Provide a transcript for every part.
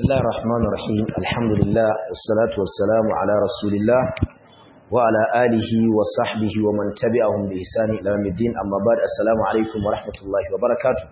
الله الرحمن الرحيم الحمد لله والصلاة والسلام على رسول الله وعلى آله وصحبه ومن تبعهم بإحسان إلى يوم الدين أما بعد السلام عليكم ورحمة الله وبركاته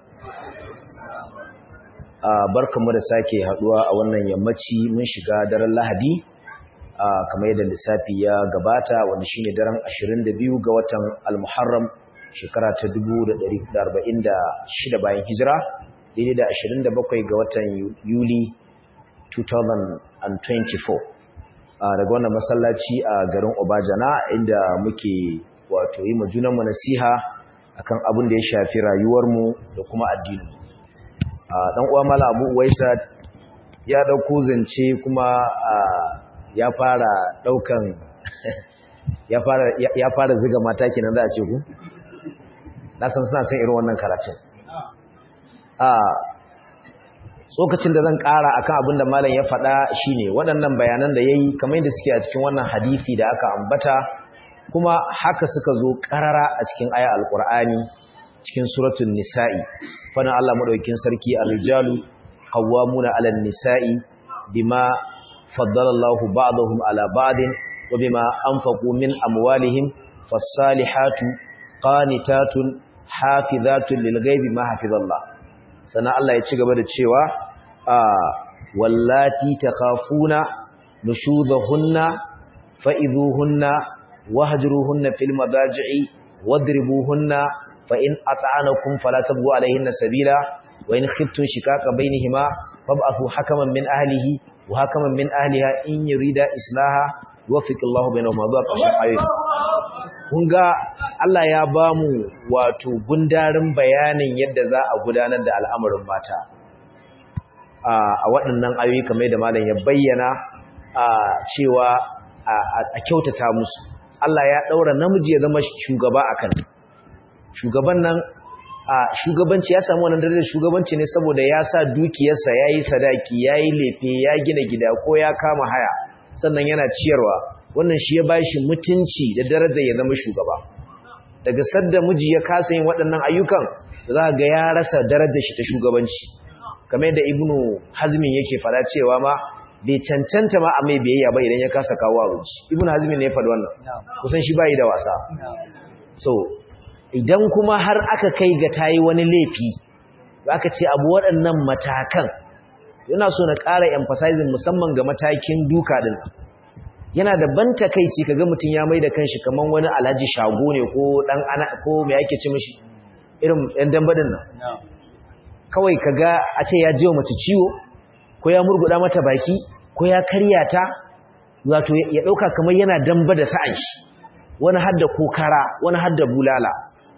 barkanmu da sake haduwa a wannan yammaci mun shiga daren Lahadi kamar yadda lissafi ya gabata wanda shine daren 22 ga watan Al-Muharram shekara ta 1446 bayan hijira daidai da 27 ga watan Yuli 2024 daga wannan masallaci a garin Obajana inda muke wato yi majunanmu nasiha akan abin da ya shafi rayuwarmu da kuma addininmu dan uwa mala Abu Uwaisa ya dauko zance kuma ya fara daukan ya fara ya fara ziga mata kenan za a ce ku na san suna son irin wannan karatun a tsokacin da zan ƙara akan abin da malam ya faɗa shine waɗannan bayanan da yayi kamar yadda suke a cikin wannan hadisi da aka ambata kuma haka suka zo ƙarara a cikin aya alƙur'ani cikin suratul nisa'i fana Allah madaukakin sarki ar-rijalu qawwamuna 'alan nisa'i bima faddala Allahu ba'dahum 'ala ba'din wa bima anfaqu min amwalihim fas-salihatu qanitatun hafizatun lil-ghaibi ma hafizallah sannan Allah ya ci gaba da cewa wallati takhafuna nushudahunna fa'idhuhunna wahjuruhunna fil madaji'i wadribuhunna fa in ata'anakum fala tabghu alayhinna sabila wa in khiftum shikaka bainihima fab'athu hakaman min ahlihi wa hakaman min ahliha in yurida islaha yuwaffiqillahu bainahuma zuwa ƙarshen ayoyi kun ga Allah ya ba mu wato gundarin bayanin yadda za a gudanar da al'amarin mata a waɗannan ayoyi kamar da malam ya bayyana cewa a kyautata musu Allah ya ɗaura namiji ya zama shugaba a kan shugaban nan a shugabanci ya samu wannan darajar shugabanci ne saboda ya sa dukiyarsa ya yi sadaki ya yi lefe ya gina gida ko ya kama haya sannan yana ciyarwa wannan shi ya bashi mutunci da darajar ya zama shugaba daga sadda miji ya kasa yin waɗannan ayyukan za ga ya rasa darajar shi ta shugabanci kamar yadda ibnu hazmin yake fara cewa ma bai cancanta ma a mai biyayya ba idan ya kasa kawo abinci ibnu hazmin ne ya faɗi wannan kusan shi bai da wasa so idan kuma har aka kai ga tayi wani laifi aka ce abu waɗannan matakan yana so na ƙara emphasizing musamman ga matakin duka din yana da ban takeici kaga mutun ya maida kanshi kaman wani alhaji shago ne ko dan ana ko me yake ci mishi irin ɗan dambadin nan kawai kaga a ce ya jiwa mace ciwo ko ya murguda mata baki ko ya karya ta wato ya dauka kamar yana damba da sa'an shi wani hadda kokara wani hadda bulala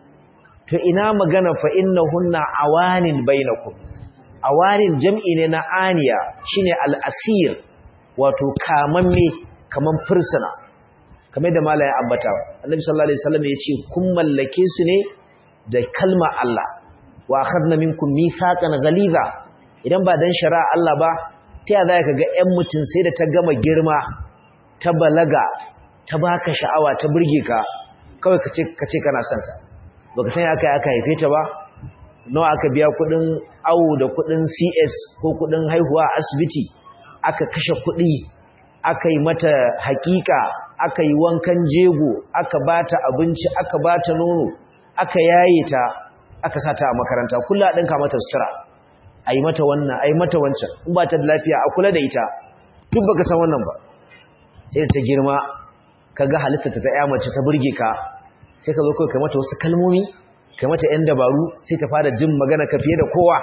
to ina magana fa innahunna awanin bainakum awanin jam'i ne na aniya shine al-asir wato kamamme kaman fursuna kamar da mala ya ambata annabi sallallahu alaihi wasallam ya ce kun mallake su ne da kalma Allah wa akhadna minkum mithaqan ghaliza idan ba dan shari'a Allah ba ta yaya zaka ga ƴan mutun sai da ta gama girma ta balaga ta baka sha'awa ta burge ka kawai kace kace kana son ta baka san aka aka haife ta ba nawa aka biya kudin awo da kudin CS ko kudin haihuwa a asibiti aka kashe kudi aka yi mata hakika aka yi wankan jego aka bata abinci aka bata nono aka yaye ta aka sata a makaranta kullu a dinka mata sutura ayi mata wannan ayi mata wancan in ba ta da lafiya a kula da ita duk baka san wannan ba sai ta girma kaga halitta ta ya mace ta burge ka sai ka zo kai mata wasu kalmomi kai mata yan dabaru sai ta fara jin magana ka fiye da kowa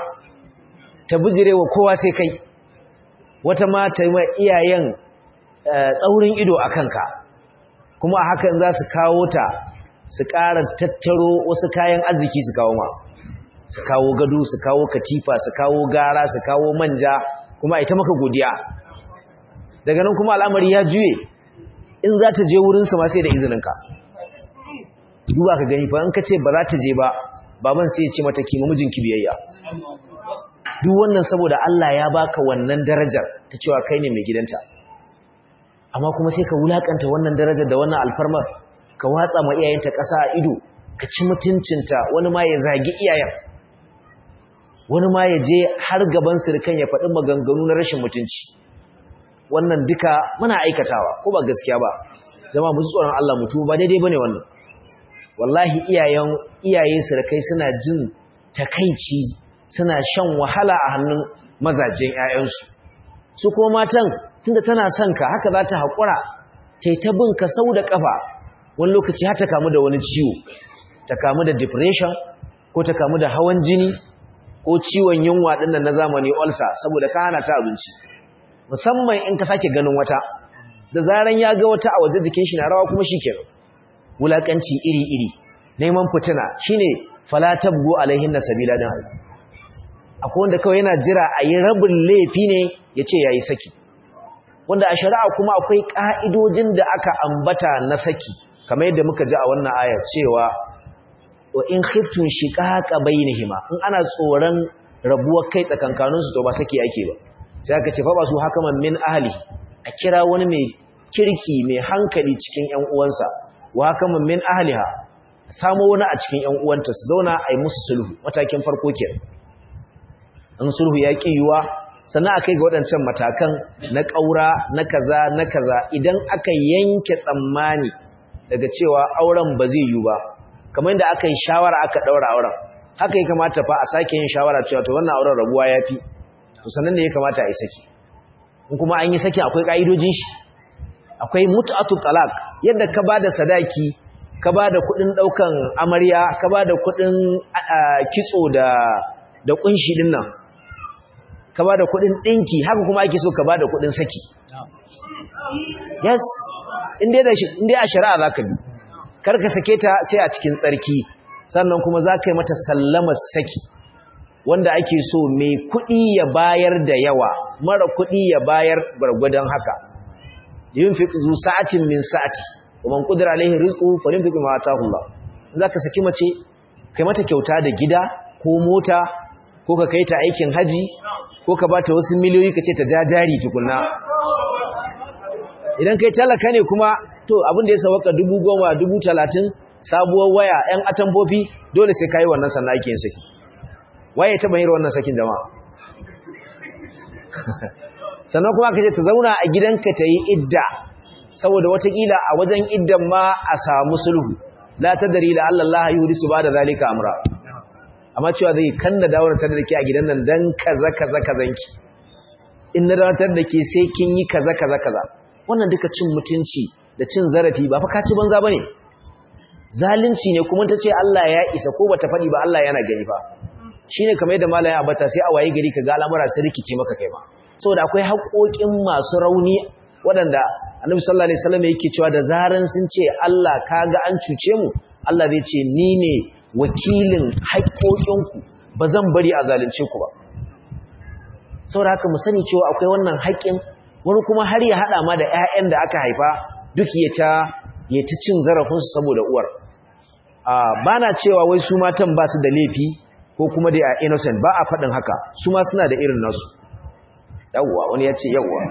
ta bijirewa kowa sai kai wata ma ta yi iyayen tsaurin ido a kanka kuma a hakan za su kawo ta su ƙara tattaro wasu kayan arziki su kawo ma su kawo gado su kawo katifa su kawo gara su kawo manja kuma ita maka godiya daga nan kuma al'amari ya juye in za ta je wurinsu ma sai da izininka duba ka gani fa in ka ce ba za ta je ba baban sai ya ce mata kima mijinki biyayya duk wannan saboda Allah ya baka wannan darajar ta cewa kai ne mai gidanta amma kuma sai ka wulakanta wannan darajar da wannan alfarmar ka watsa ma iyayenta ƙasa a ido ka ci mutuncinta wani ma ya zagi iyayen wani ma ya je har gaban sirkan ya faɗi maganganu na rashin mutunci wannan duka muna aikatawa ko ba gaskiya ba zama mu tsoron Allah mutu ba daidai bane wannan wallahi iyayen iyaye sirkai suna jin takaici suna shan wahala a hannun mazajen ƴaƴansu su kuma matan tunda tana son ka haka za ta haƙura ta ta bin ka sau da ƙafa wani lokaci har ta kamu da wani ciwo ta kamu da depression ko ta kamu da hawan jini ko ciwon yunwa ɗin na zamani ulcer saboda ka hana ta abinci musamman in ka sake ganin wata da zaran ya ga wata a waje jikin shi na rawa kuma shikenan wulakanci iri-iri neman fitina shine fala tabgu alaihin sabila din akwai wanda kawai yana jira a yi rabin laifi ne ya ce ya yi saki wanda a shari'a kuma akwai ƙa'idojin da aka ambata na saki kamar yadda muka ji a wannan aya cewa wa in khiftun shiqaqa bainihima in ana tsoron rabuwar kai tsakankanin su to ba saki ake ba sai aka ce fa ba su hakaman min ahli a kira wani mai kirki mai hankali cikin ƴan uwansa wa hakaman min ahliha samo wani a cikin ƴan uwanta su zauna a yi musu sulhu matakin farko kenan in sulhu ya kiyuwa sannan akai ga waɗancan matakan na ƙaura na kaza na kaza idan aka yanke tsammani daga cewa auren ba zai yi ba kamar yadda aka yi shawara aka ɗaura auren haka ya kamata fa a sake yin shawara cewa to wannan auren rabuwa ya fi to sannan ne ya kamata a yi saki in kuma an yi saki akwai ƙa'idojin shi akwai mutu'atu talaq yadda ka ba da sadaki ka ba da kuɗin ɗaukan amarya ka ba da kuɗin kitso da da ƙunshi ɗin nan ka ba da kuɗin ɗinki haka kuma ake so ka ba da kuɗin saki yes inda a shari'a za ka bi karka sake ta sai a cikin tsarki sannan kuma za ka yi mata sallama saki wanda ake so mai kuɗi ya bayar da yawa mara kuɗi ya bayar gwargwadon haka yin fi zu sa'atin min sa'ati kuma kudura alaihi rizqu farin fi ma ta hula za ka saki mace kai mata kyauta da gida ko mota ko ka kai ta aikin haji ko ka bata wasu miliyoyi ka ce ta jajari tukunna idan kai talaka ne kuma to abin da ya sawaka dubu goma dubu talatin sabuwar waya yan atambofi dole sai kayi wannan sannan ake yin saki waye ta bayyana wannan sakin jama'a sannan kuma ka ce ta zauna a gidanka ta yi idda saboda watakila a wajen iddan ma a samu sulhu la tadri la Allah yuhdisu ba da zalika amra amma cewa zai kanna dawar ta da ke a gidan nan dan kaza kaza kazanki in na dawatar da ke sai kin yi kaza kaza kaza wannan duka cin mutunci da cin zarafi ba fa ka ci banza bane zalunci ne kuma ta ce Allah ya isa ko bata faɗi ba Allah yana gani fa shine kamar yadda malaya abata sai a waye gari ka ga al'amura sai rikice maka kai ma saboda akwai haƙoƙin masu rauni waɗanda Annabi sallallahu alaihi wasallam yake cewa da zaran sun ce Allah kaga an cuce mu Allah zai ce ni ne wakilin haƙoƙinku ba zan bari a zalunce ku ba saboda haka mu sani cewa akwai wannan haƙƙin wani kuma har ya haɗa ma da 'ya'yan da aka haifa duk ya ta ya ta cin zarafinsu saboda uwar ba na cewa wai su matan ba su da laifi ko kuma da a innocent ba a faɗin haka su ma suna da irin nasu yawwa wani ya ce yawwa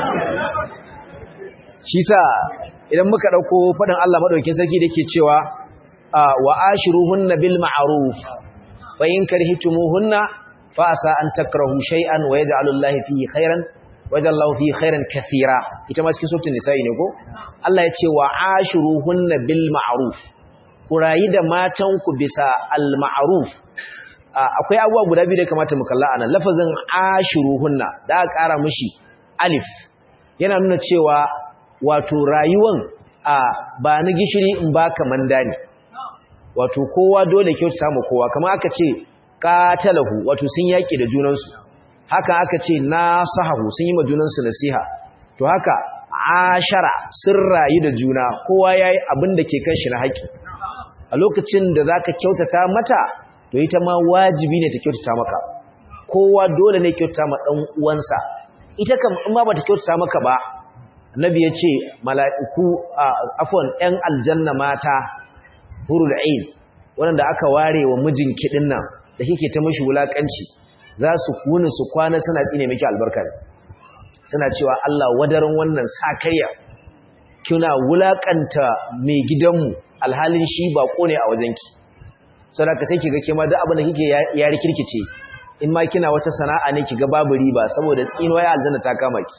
shi sa idan muka ɗauko faɗin Allah maɗaukin sarki da ke cewa wa ashiruhunna bil ma'ruf fa in karhitumuhunna fa asa an takrahu shay'an wa yaj'alu Allahu fihi khairan wa yaj'alu Allahu fihi khairan kathira ita ma cikin suratul nisa'i ne ko Allah ya ce wa ashiruhunna bil ma'ruf ku rayi da matan ku bisa al ma'ruf akwai abubuwa guda biyu da kamata mu kalla anan lafazin ashiruhunna da aka ƙara mishi alif yana nuna cewa wato rayuwan ba na gishiri in baka manda ne wato kowa dole kyautata mu kowa kamar aka ce qatalahu wato sun yaki da junansu haka aka ce nasahu sun yi ma junansu nasiha to haka ashara sun rayu da juna kowa yayi abin da ke kan shi na haƙi a lokacin da zaka kyautata mata to ita ma wajibi ne ta kyautata maka kowa dole ne kyautata ma dan uwansa ita kam in ba bata kyautata maka ba annabi ya ce mala'iku afwan ɗan aljanna mata hurul ain wanda aka ware wa mijin kidin nan da kike ta mishi wulakanci za su kuni su kwana suna tsine miki albarka suna cewa Allah wadaran wannan sakayya kina wulakanta mai gidanmu alhalin shi ba ne a wajenki saboda sai kiga ke ma duk abin da kike ya rikirkice in ma kina wata sana'a ne ki ga babu riba saboda tsinuwa ya aljanna ta kama ki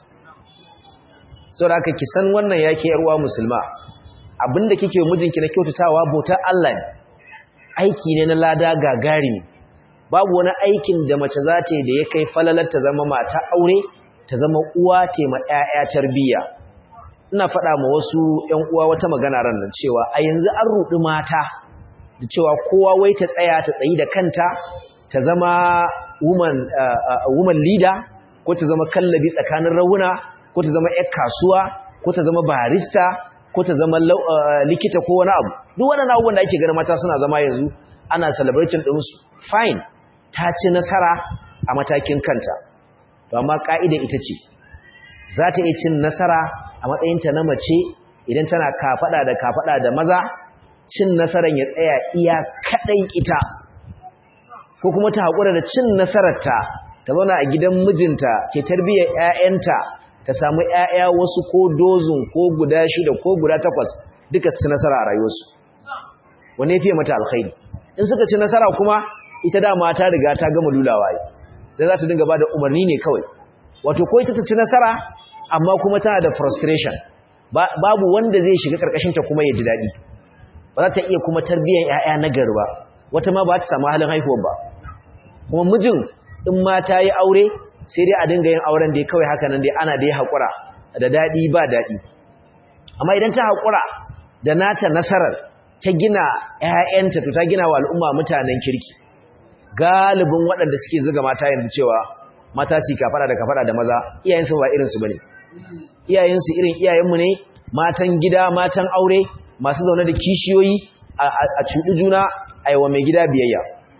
saboda haka ki san wannan yake yarwa musulma abinda kike mijinki na kyautatawa bautar Allah ne aiki ne na lada gagari babu wani aikin da mace za ta yi da ya kai falalar ta zama mata aure ta zama uwa ta ma ƴaƴa tarbiyya ina faɗa ma wasu ƴan uwa wata magana ran nan cewa a yanzu an ruɗi mata da cewa kowa wai ta tsaya ta tsayi da kanta ta zama woman uh, woman leader ko ta zama kallabi tsakanin rawuna ko ta zama ƴar kasuwa ko ta zama barista ko ta zama likita ko wani abu duk waɗannan abubuwan da ake ganin mata suna zama yanzu ana celebrating ɗinsu fine ta ci nasara a matakin kanta to amma ƙa'ida ita ce za ta iya cin nasara a matsayinta na mace idan tana kafaɗa da kafaɗa da maza cin nasaran ya tsaya iya kaɗai ita ko kuma ta haƙura da cin nasararta ta zauna a gidan mijinta ke tarbiyyar 'ya'yanta ta samu ‘ya'ya wasu ko dozin ko guda shida ko guda takwas duka su ci nasara a rayuwarsu wane fiye mata alkhairi in suka ci nasara kuma ita dama ta riga ta gama lulawa yi da za ta dinga ba da umarni ne kawai wato ko ita ta ci nasara amma kuma tana da frustration babu wanda zai shiga karkashinta kuma ya ji daɗi ba za ta iya kuma tarbiyyar ‘ya'ya na gari ba wata ma ba ta samu halin haihuwa ba kuma mijin in ma ta yi aure sai dai a dinga yin auren da ya kawai haka nan dai ana da ya haƙura da daɗi ba daɗi amma idan ta haƙura da nata nasarar ta gina ‘ya'yanta to ta gina wa al'umma mutanen kirki galibin waɗanda suke zuga mata yanzu cewa mata su kafara da kafara da maza iyayensu ba irinsu ba ne iyayensu irin iyayenmu ne matan gida matan aure masu zaune da kishiyoyi a cuɗi juna a yi wa mai gida biyayya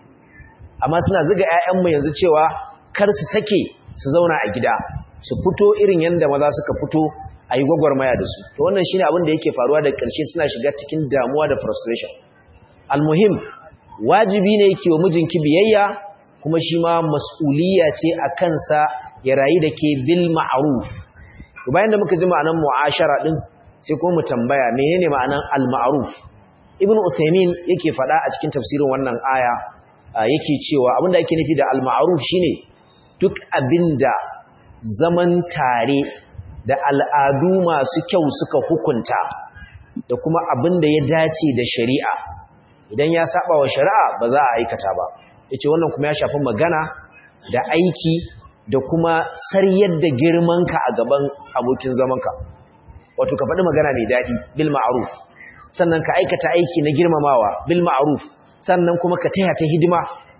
amma suna zuga ‘ya'yanmu yanzu cewa kar su sake su zauna a gida su fito irin yadda maza suka fito a yi gwagwarmaya da su to wannan shine abin da yake faruwa da ƙarshe suna shiga cikin damuwa da frustration almuhim wajibi ne yake wa mijinki biyayya kuma shi ma mas'uliyya ce a kansa ya rayu da ke bil ma'ruf to bayan da muka ji ma'anar mu'ashara din sai kuma mu tambaya menene ma'anar al ma'ruf ibnu usaymin yake faɗa a cikin tafsirin wannan aya yake cewa abinda ake nufi da al ma'ruf shine duk abinda zaman tare da al'adu masu kyau suka hukunta da kuma abinda ya dace da shari'a idan ya saba wa shari'a ba za a aikata ba yace wannan kuma ya shafi magana da aiki da kuma saryar da girmanka a gaban abokin zamanka wato ka faɗi magana mai daɗi bil ma'ruf sannan ka aikata aiki na girmamawa bil ma'ruf sannan kuma ka taya ta hidima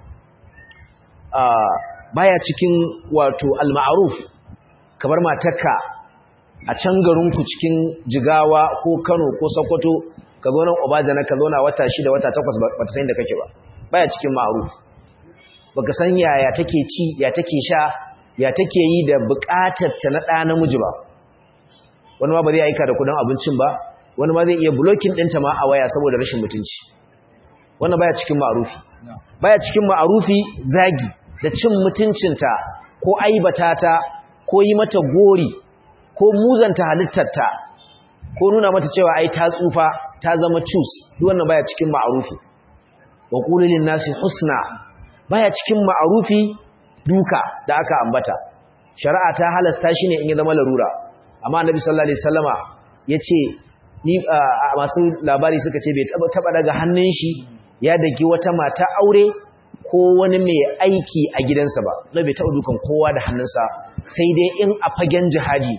baya cikin wato al-ma'ruf kamar matarka a can garinku cikin jigawa ko Kano ko Sokoto ka zo nan Obajana ka zo na wata shida wata takwas ba ta san da kake ba baya cikin ma'ruf baka san yaya take ci ya take sha ya take yi da bukatar ta na ɗa namiji ba wani ma ba zai aika da kudin abincin ba wani ma zai iya blocking ɗinta ma a waya saboda rashin mutunci wannan baya cikin ma'rufi baya cikin ma'rufi zagi da cin mutuncinta ko aibata ta ko yi mata gori ko muzanta halittarta ko nuna mata cewa ai ta tsufa ta zama cus duk wannan baya cikin ma'rufi wa qulu lin nasi husna baya cikin ma'rufi duka da aka ambata shari'a ta halasta shi ne in ya zama larura amma annabi sallallahu alaihi wasallama yace ni masu labari suka ce bai taba daga hannun shi ya daki wata mata aure ko wani mai aiki a gidansa ba na bai taɓa dukan kowa da hannunsa sai dai in a fagen jihadi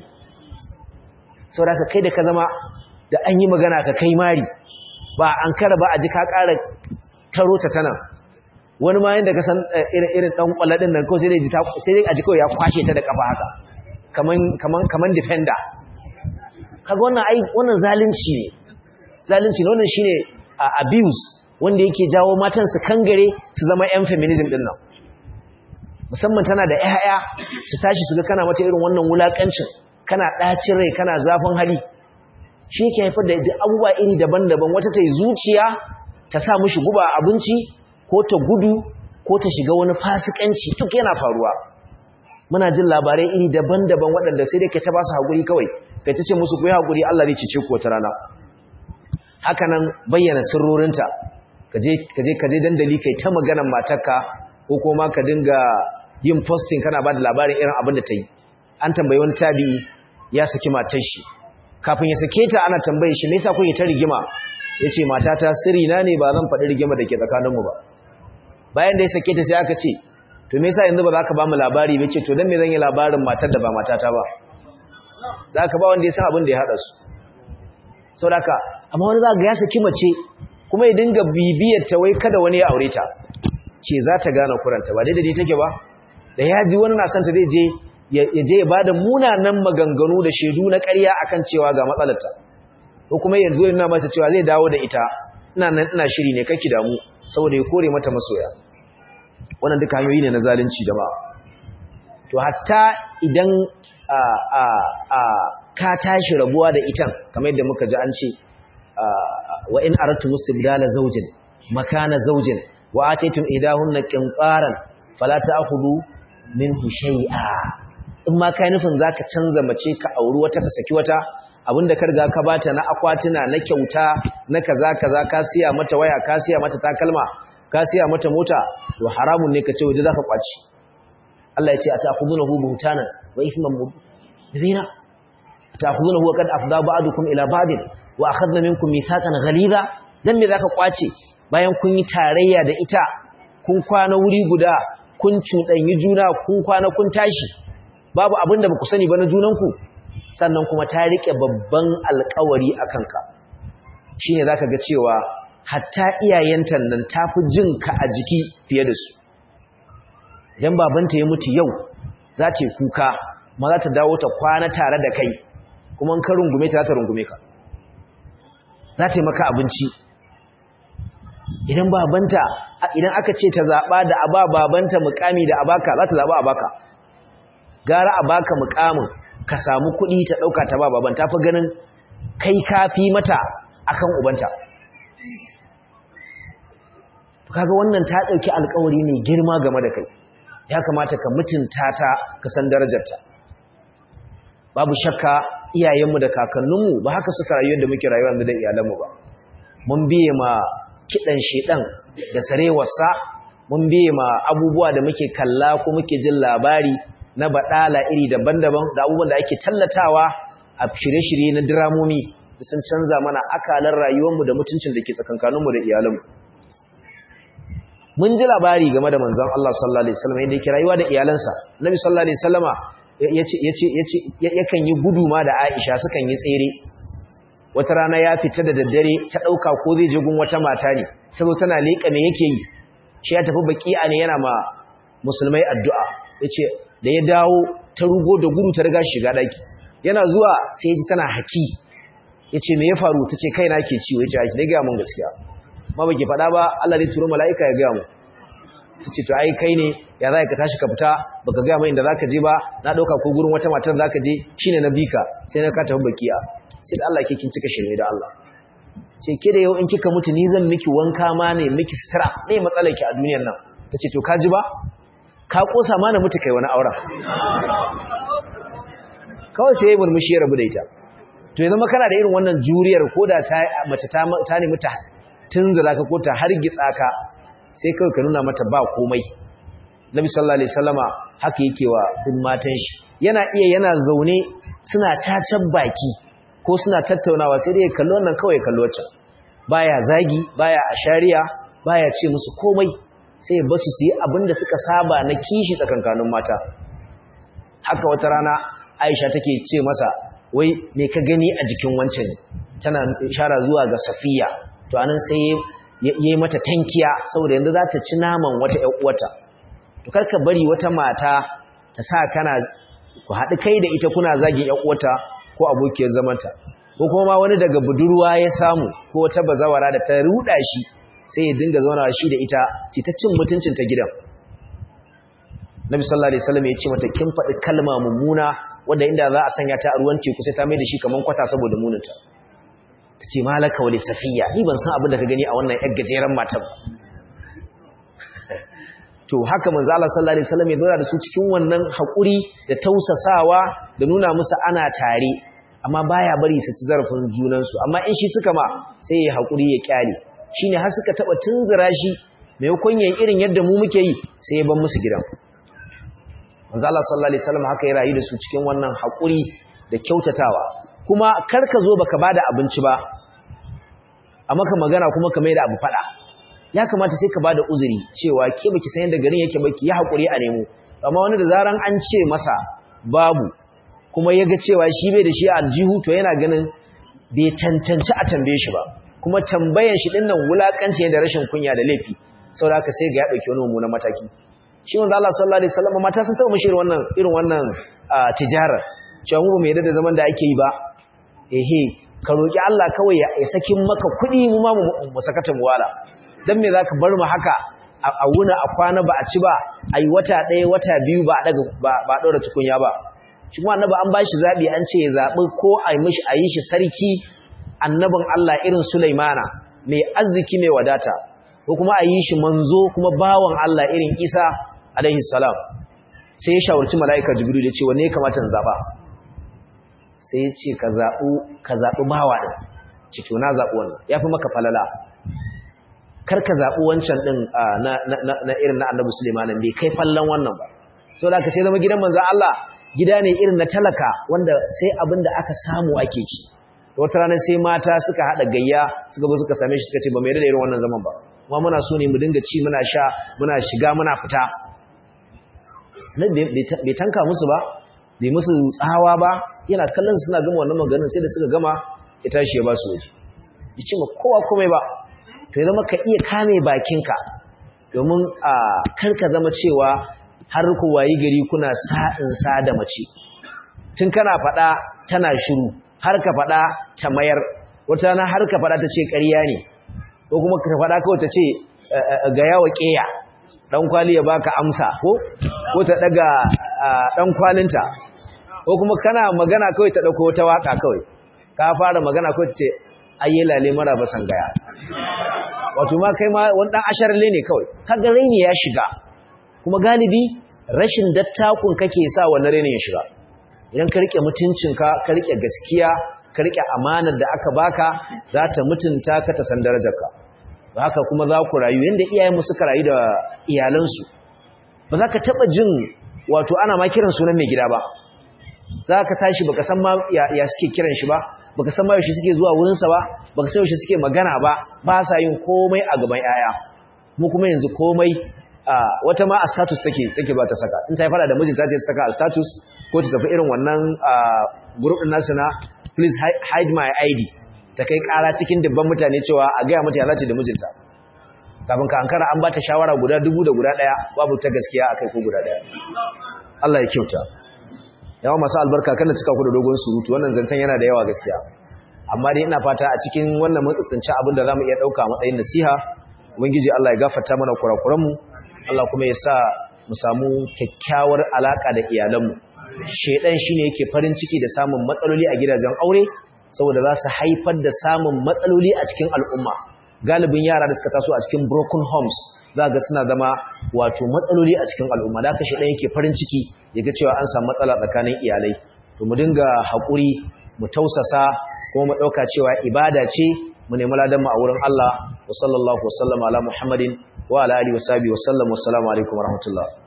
sau da ka kai da ka zama da an yi magana ka kai mari ba an kara ba a ji ka ƙara taro ta tana wani ma yadda ka san irin ɗan ƙwalladin nan ko sai dai a ji kawai ya kwashe ta da ƙafa haka kaman defender kaga wannan zalunci ne zalunci ne wannan shine abuse wanda yake jawo matan su kangare su zama yan feminism din nan musamman tana da ƴaƴa su tashi su ga kana mata irin wannan wulakancin kana ɗacin rai kana zafin hali shi yake haifar da abubuwa iri daban-daban wata ta yi zuciya ta sa mishi guba abinci ko ta gudu ko ta shiga wani fasikanci duk yana faruwa muna jin labarai iri daban-daban waɗanda sai dai ka ta ba su haƙuri kawai kai ta ce musu ku yi haƙuri Allah zai cece ku wata rana haka nan bayyana sirrorinta kaje kaje kaje dandali kai ta maganar matarka ko kuma ka dinga yin posting kana ba da labarin irin abin da ta yi an tambayi wani tabi'i ya saki matar shi kafin ya sake ta ana tambaye shi me yasa kuke ta rigima yace matata sirri na ne ba zan faɗi rigima da ke tsakaninmu ba bayan da ya sake ta sai aka ce to me yasa yanzu ba za ka ba mu labari ba ce to dan me zan yi labarin matar da ba matata ba za ka ba wanda ya san abin da ya haɗa su sau da ka amma wani za ga ya saki mace kuma ya dinga bibiyar ta wai kada wani ya aure ta ce za ta gane kuranta ba daidai take ba da ya ji wani na santa zai je ya je ya bada munanan maganganu da shaidu na ƙarya akan cewa ga matsalarta ko kuma yanzu yana mata cewa zai dawo da ita ina nan ina shiri ne kake damu saboda ya kore mata masoya wannan duka hanyoyi ne na zalunci jama'a to hatta idan a a a ka tashi rabuwa da itan kamar yadda muka ji an ce wa in aratu mustibdala zawjin makana zawjin wa ataytum idahunna qintaran fala ta'khudhu minhu shay'a in ma kai nufin zaka canza mace ka auri wata ka saki wata abinda ka riga ka bata na akwatuna na kyauta na kaza kaza ka siya mata waya ka siya mata takalma ka siya mata mota to haramun ne ka ce waje zaka kwaci Allah ya ce ata'khudunahu buhtanan wa ithman mubina ata'khudunahu qad afda ba'dukum ila ba'din wa akhadna minkum mithaqan ghaliza dan me zaka kwace bayan kun yi tarayya da ita kun kwana wuri guda kun cuɗanyi juna kun kwana kun tashi babu abin da baku sani ba na junanku sannan kuma ta rike babban alƙawari a kanka shine zaka ga cewa hatta iyayenta nan tafi jin ka a jiki fiye da su idan babanta ya mutu yau za ta yi kuka ma za ta dawo ta kwana tare da kai kuma in ka rungume ta za ta rungume ka za ta yi maka abinci idan babanta idan aka ce ta zaɓa da aba babanta mukami da abaka za ta zaɓa abaka gara abaka mukamin ka samu kuɗi ta ɗauka ta ba baban ta fi ganin kai kafi mata akan ubanta kaga wannan ta ɗauki alkawari ne girma game da kai ya kamata ka mutunta ta ka san darajarta babu shakka iyayenmu da kakanninmu ba haka suka rayu da muke rayuwa da iyalanmu ba mun biye ma kidan shedan da sarewarsa mun biye ma abubuwa da muke kalla ko muke jin labari na badala iri daban-daban da abubuwan da ake tallatawa a shirye-shirye na diramomi sun canza mana akalar rayuwarmu da mutuncin da ke tsakankaninmu da iyalanmu mun ji labari game da manzon Allah sallallahu alaihi wasallam yadda yake rayuwa da iyalansa Nabi sallallahu alaihi wasallama yace yace yace yakan yi guduma da Aisha sukan yi tsere wata rana ya fita da daddare ta dauka ko zai je gun wata mata ne sabo tana leka me yake yi shi ya tafi baki'a ne yana ma musulmai addu'a yace da ya dawo ta rugo da gudu ta riga shiga daki yana zuwa sai ya ji tana haki yace me ya faru tace kaina ke ciwo yace Aisha dai ga mun gaskiya ma baki faɗa ba Allah zai turo mala'ika ya ga mu tace to ai kai ne ya za ka tashi ka fita baka ga mai inda zaka je ba na dauka ko gurin wata matar zaka je shine na bika sai na ka tafi bakiya sai da Allah ke kin cika shirme da Allah ce ke da yau in kika mutu ni zan miki wanka ma ne miki sutura me matsalar ki a duniyar nan tace to ka ji ba ka kosa ma na mutu kai wani auren kawai sai ya murmushi ya rabu da ita to ya zama kana da irin wannan juriyar ko da mace ta nemi ta tunzura ka ko ta hargitsa ka sai kawai ka nuna mata ba komai nabi sallallahu alaihi wasallama haka yake wa duk matan shi yana iya yana zaune suna cacan baki ko suna tattaunawa sai dai kallo wannan kawai kallo wacce baya zagi baya ashariya baya ce musu komai sai ba su yi abinda suka saba na kishi tsakankanin mata haka wata rana Aisha take ce masa wai me ka gani a jikin wancan tana ishara zuwa ga Safiya to anan sai yayi mata tankiya saboda yanzu za ta ci naman wata ƴar uwata to karka bari wata mata ta sa kana ku haɗu kai da ita kuna zagin ƴar uwata ko abokiyar zamanta ko kuma ma wani daga budurwa ya samu ko wata bazawara da ta ruda shi sai ya dinga zaunawa shi da ita ce ta cin mutuncin ta gidan Nabi sallallahu alaihi wasallam ya ce mata kin faɗi kalma mummuna wanda inda za a sanya ta a ruwan teku sai ta mai da shi kaman kwata saboda muninta ta ce malaka wale safiya ni ban san abin da ka gani a wannan yar gajeren matan to haka manzo Allah sallallahu alaihi wasallam ya dora da su cikin wannan hakuri da tausasawa da nuna musu ana tare amma baya bari su ci zarafin junan su amma in shi suka ma sai ya hakuri ya kyale shine har suka taba tunzura shi mai hukun yayi irin yadda mu muke yi sai ya ban musu gidan manzo Allah sallallahu alaihi wasallam haka ya rayu da su cikin wannan hakuri da kyautatawa kuma kar ka zo baka bada abinci ba a maka magana kuma ka mai da abu fada ya kamata sai ka bada uzuri cewa ke baki san yadda garin yake baki ya hakuri a nemo amma wani da zaran an ce masa babu kuma ya ga cewa shi bai da shi a aljihu to yana ganin bai cancanci a tambaye shi ba kuma tambayan shi dinnan wulakanci ne da rashin kunya da laifi saboda haka sai ga ya dauki wani mummunan mataki shi manzo Allah sallallahu alaihi wasallam mata sun taba mishi wannan irin wannan tijarar cewa mu ba mu yarda da zaman da ake yi ba ehe ka roki Allah kawai ya sakin maka kuɗi mu ma mu sakata mu wala dan me zaka bar mu haka a wuna a kwana ba a ci ba ayi wata ɗaya wata biyu ba a daga ba daura tukunya ba shi kuma annabi an bashi zabi an ce ya zabi ko a mishi a yi shi sarki annabin Allah irin Sulaimana mai arziki mai wadata ko kuma a yi shi manzo kuma bawan Allah irin Isa alaihi salam sai ya shawarci mala'ika Jibril ya ce wanne ya kamata in zaba sai ya ce ka zabu ka zabi bawa din ci to na zabi wannan yafi maka falala kar ka zabi wancan din na na irin na annabi Sulaiman bai kai fallan wannan ba saboda ka sai zama gidan manzo Allah gida ne irin na talaka wanda sai abin da aka samu ake ci wata rana sai mata suka haɗa gayya suka zo suka same shi suka ce ba mai da irin wannan zaman ba kuma muna so ne mu dinga ci muna sha muna shiga muna fita bai tanka musu ba bai musu tsawa ba yana kallon suna gama wannan maganin sai da suka gama ya tashi ya ba su waje ya ce ma kowa komai ba to ya zama ka iya kame bakinka domin a karka zama cewa har ku wayi gari kuna sa'in sa da mace tun kana faɗa tana shiru har ka faɗa ta mayar wata rana har ka faɗa ta ce ƙarya ne ko kuma ka faɗa kawai ta ce ga yawa ƙeya ɗan kwali ya baka amsa ko ko ta ɗaga ɗan kwalinta ko kuma kana magana kawai ta ɗauko wata waƙa kawai ka fara magana kawai ta ce ayye lale mara basan gaya wato ma kai ma wani ɗan asharle ne kawai kaga raini ya shiga kuma galibi rashin dattakun kake sa wannan raini ya shiga idan ka rike mutuncinka ka rike gaskiya ka rike amanar da aka baka za ta mutunta ka ta san darajarka haka kuma za ku rayu yanda iyayenmu suka rayu da iyalansu ba za ka taba jin wato ana ma kiran sunan mai gida ba za ka tashi baka san ma ya, suke kiran shi ba baka san ma yaushe suke zuwa wurinsa ba baka san yaushe suke magana ba ba sa yin komai a gaban yaya mu kuma yanzu komai wata ma a status take take ba ta saka in ta yi fara da mijinta ta saka a status ko ta tafi irin wannan group din nasu na please hide my ID ta kai kara cikin dubban mutane cewa a gaya mata ya zace da mijinta kafin ka ankara an bata shawara guda dubu da guda daya babu ta gaskiya akai ko guda daya Allah ya kyauta yawa masu albarka kana cika ku da dogon surutu wannan zancen yana da yawa gaskiya amma dai ina fata a cikin wannan matsatsinci abin da zamu iya dauka a matsayin nasiha ubangiji Allah ya gafarta mana kurakuran mu Allah kuma ya sa mu samu kyakkyawar alaka da iyalanmu shedan shine yake farin ciki da samun matsaloli a gidajen aure saboda za su haifar da samun matsaloli a cikin al'umma galibin yara da suka taso a cikin broken homes za ga suna zama wato matsaloli a cikin al'umma da aka shedan yake farin ciki yaga cewa an samu matsala tsakanin iyalai to mu dinga haƙuri mu tausasa kuma mu ɗauka cewa ibada ce mu nemi ladan mu a wurin Allah wa sallallahu wa sallama ala Muhammadin wa ala alihi wa sahbihi wa sallam wa assalamu alaikum wa rahmatullah